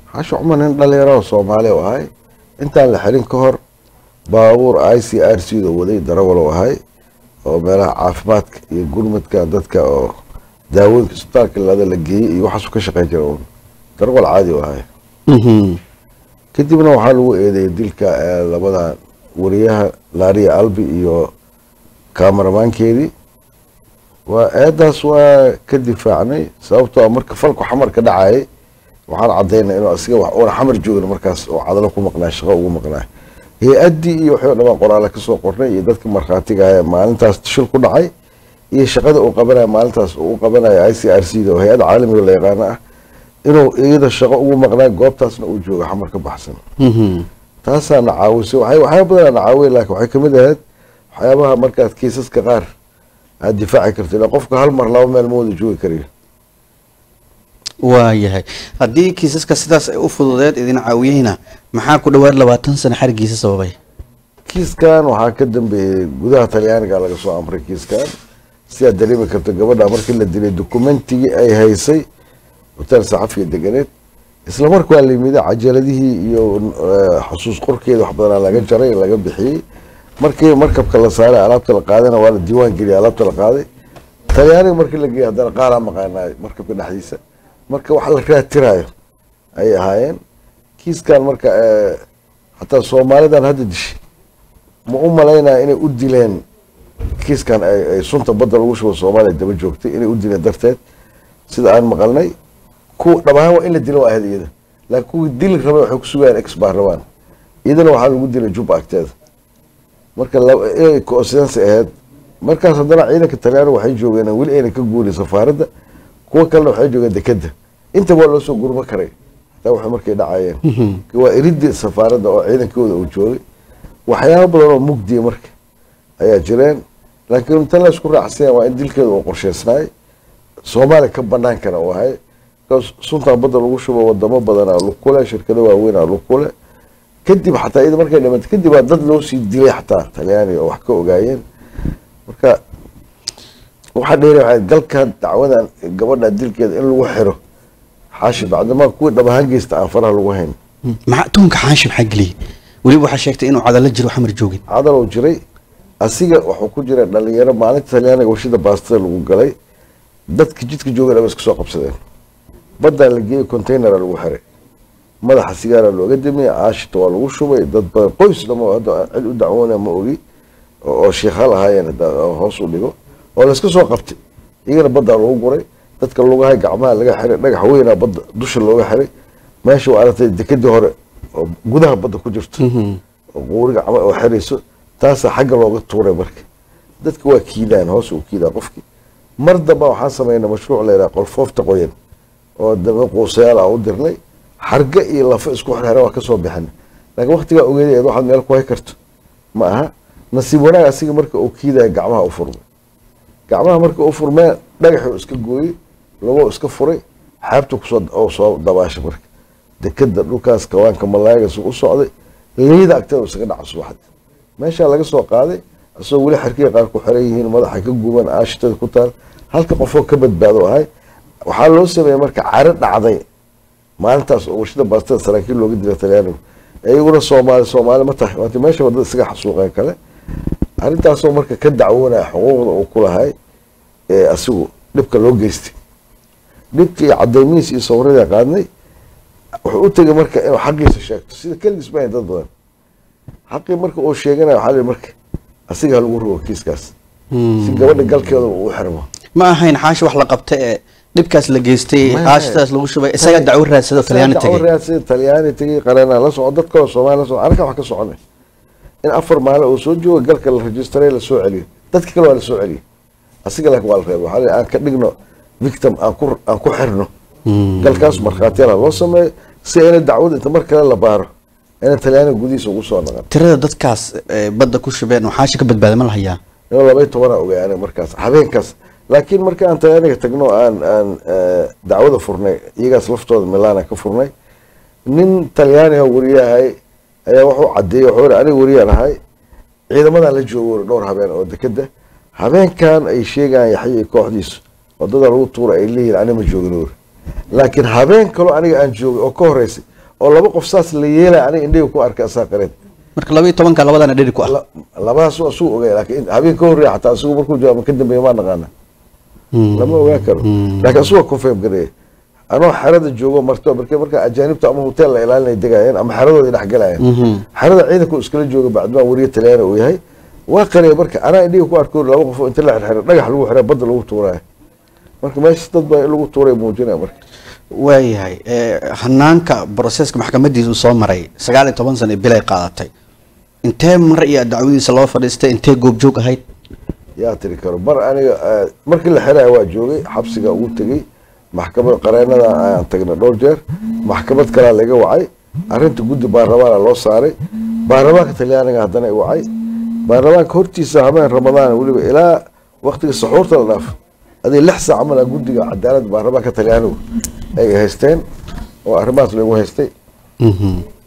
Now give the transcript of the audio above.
xaashi cumar nin dhalinyaro oo soomaali u ahay intaan la xirin ka hor baabuur i c r c da waday darawal u ahay oo meelaha caafimaadka iyo gurmadka dadka oo daawooyinka isbitaalka lada la geeyey iyo waxaasu ka shaqeyn jira un darawal caadi u ahay kadibna waxaa lagu eedeeyay dilka ee labada wariyaha laariya albi iyo kamaramaankeedii waa eedaas waa ka difaacnay sababtoo marka falku xamar ka dhacayay waxaan cadaynay inuu asiga wax una xamar joogin markaas oo cadalo ku maqnaa shaqo ugu maqnaa hay-addii iyo waxay dhamaan qoraale kasoo qornay iyo dadka markhaatiga ah ee maalintaas shil ku dhacay iyo shaqada uu qabanaya maalintaas uu qabanaya i c r c da oo hay-adda caalamiga la yaqaano ah inuu iyada shaqo ugu maqnaa goobtaasna uu joogo xamar ka baxsan taasaa na caawisay waxay waxyaaba badanaa na caawiya laakiin waxay kamid ahayd waxyaabaha markaad kiisaska qaar aada difaaci karto ilaa qofka hal mar laba meel ma wada joogi karayo waayahay haddii kiisaska sidaas ay u fududeed idin caawiyeyna maxaa ku dhawaad labaatan sano xarigiisa sababay kiiskan waxaa ka dambeeyey gudaha talyaaniga laga soo amray kiiskan sidaad dareemi karto gabadha markii la dilay dokumentigii ay haysay hotel saxafiga deganeed isla marka waa la yimida cajaladihii iyo xusuus qorkeeda wax badanaa laga jaray laga bixiyey markii markabka la saaray alaabta la qaadana waa la diiwaan geliyay alaabta la qaaday talyaaniga markii la geeyay haddana qaaraa maqaanaay markabka dhexdiisa marka wax la raatirayo ayay ahaayeen kiiskan marka hataa soomaalidan hadda dishay ma u malaynaya inay u dileen kiiskan ay sunta badda lagu shubo soomaaliya daba joogtay inay u dileen darteed sida aan maqalnay kuwa dhamaan waa in la dilo waa ahayd iyada laakiin kuwii dili rabay waxay ku sugayaan ex baa rabaan iyadana waxaa lagu dilay jubba agteeda marka inay coincidence ahayd markaas haddana ciidanka talyaaniga waxay joogeen weli ayna ka guurin safaaradda kuwa kalena waxay joogeen dekeda intaba waa loo soo gurma karay hataa waxay markay dhacayeen waa iridii safaaradda oo ciidankooda uu joogay waxyaaba badan oo mugdiya marka ayaa jireen laakiin tan la isku raacsanya waa in dilkeeda uu qorsheysnaay soomaaliya ka banaankana uu ahay suntan badda lagu shubo wadamo badanaa lugkule shirkado waaweynaa lugkule kadib xataa iyada markay dhimata kadib waa dad loo sii dilay xataa talyaaniga oo wax ka ogaayeen marka waxaa dheeri waxay galkan dacwadan gabadha dilkeeda in lagu xiro xaashi bacdama kuwii dhab ahaan geysta aan faraha lagu hayn maxaa tuhunka xaashi maxaa geliyey weliba waxaa sheegtay inuu cadalo jiro xamar joogin cadalow jiray asiga wuxuu ku jira dhalinyaro maalinta talyaaniga warshada baastada lagu galay dadka jidka joogan aba iska soo qabsadeen baddaa la geeyey containera lagu xiray madaxa sigaara looga damiyey caashita waa lagu shubay dad badan qoys dhamo hadda cid u dacwoona ma ogi oo sheekhaal ahaayeen hoos u dhigo oo layska soo qabtay iyagana baddaa lagu guray dadka lugahay gacmaha laga xiray dhagax weynaa badda dusha looga xiray meesha waa aragtay dekadii hore oo gudaha badda ku jirto oo quuri gacma oo xirayso taasaa xagga looga tuuray marka dadka waa kiidaan hoos uu kiidaa qofkii mar damba waxaan sameynay mashruuc la yidhaha qolfoofta qoyan oo daba quusayaal ah u dirnay xarga iyo lafo isku xirxira waa kasoo bixin laakiin waktigaa ogeedaeed waxaad meel ku hay karto ma aha nasiib wanaag asiga marka uu kiidaya gacmaha u furmay gacmaha marka u furmee dhagaxuu iska gooyey lagoo iska furay xaabtu kusoo soo dabaashay marka dekeda dhulkaas kawaanka malaayagas u socday liida agteeda isaga dhaca subaxdi meeshaa laga soo qaaday isagoo weli xarkiga qaar ku xiran yihiin madaxa ka guban aashitada ku taal halka qofoo ka badbaado ahay waxaa loo sameeyey marka caro dhacday maalintaas oo warshada baastada saraakiil looga dila talyaanigu iyaguna soomaali soomaali ma tahay waati meesha wadada isaga xasuuqeen kale arrintaasoo marka ka dacwoonaya xuquuqda uu ku lahay ee asigu dhibka loo geystay dhibkii iyo cadeymihiis iyo sawirada qaadnay wuxuu u tegay marka inuu xaqiisa sheegto sida keligiis ma dad badan xaqii marka uu sheeganaya waxaa lihi marka asiga ha lagu rogo kiiskaas si gabadha galkeeda uu xirmo ma ahayn xaashi wax la qabta ee dhibkaas la geystay caashitaas lagu shubay isaga dacwo raadsado talyaani dacwo tegay raadsada talyaani tegay qareena la soco dad kaloo soomaali la soco anaga wax ka soconay in afar maalin uu soo joogo galka la rejistaray la soo celiyo dadka kale waa la soo celiyo asiga laakiin waa la reebay waxaa la aan ka dhigno victim aan ku aan ku xirno galkaas markhaatiyala loo sameeyo si ayna dacwada inta mar kale la baaro ayna talyaaniga gudihiisa ugu soo naqan tirada dadkaas ee badda ku shubeen oo xaashi ka badbaada ma la hayaa inuu labay tobanaa ogay aniga markaas habeenkaas laakiin marka aan talyaaniga tagno aan aan dacwada furnay iyagaas laftooda milaana ka furnay nin talyaaniga wariyahay ayaa wuxuu cadeeyey wuxuu yidhi aniga wariyaan ahay ciidamadan la joogo wuri dhowr habeen oo dekeda habeenkan ay sheegayaan yaxya iyo kooxdiisu wadada lagu tuura ay leeyihin aniga ma joogin wuri laakiin habeen kaloo aniga aan joogay oo ka horeysay oo laba qof saas la yeelaya aniga indhiga ku arkay asaa qareed marka laba iyo tobanka labadana dheri ku ah La- labadaas waa suu ogay laakiin habeen ka horreeya xataa asigu markuu jawaabo ka dambeeya maa naqaana lama ogaan karo laakiin asuga confirm gareeya anoo xerada joogo marto markii marka ajaanibta ama hotel la ilaalinay degayeen ama xeradooda dhex galayeen xerada ciidanku iskala jooga bacdimaa wariye talyaana uu yahay waa qaraya marka anaa indhiga ku arko laba qof oo inta la xirxiray dhagax lagu xiray badda lagu tuuraya marka meesha dad baa in lagu tuuray muujinaya marka waayahay eh, hanaanka broseska maxkamadiisa uu soo maray sagaal iyo toban sano bilay qaadatay intee mar iyo dacwadiisa loo fadhiistay intee goobjoog ahayd yaa tiri karo mar aniga eh, markii la xiraya waa joogay xabsiga ugu tegey maxkamad qareenada ayaan tagnay dhowr jeer maxkamad kalaa laga wacay arrinta guddi baarlamaana loo saaray baarlamaanka talyaaniga haddana i wacay baarlamaanka hortiisa habeen ramadaan weliba ilaa waktiga saxuurta la dhaaf adii lix saac camal ah guddiga cadaaladda baarlamaanka talyaanigu ay haysteen oo arrimahaas lagu haystay Mhm.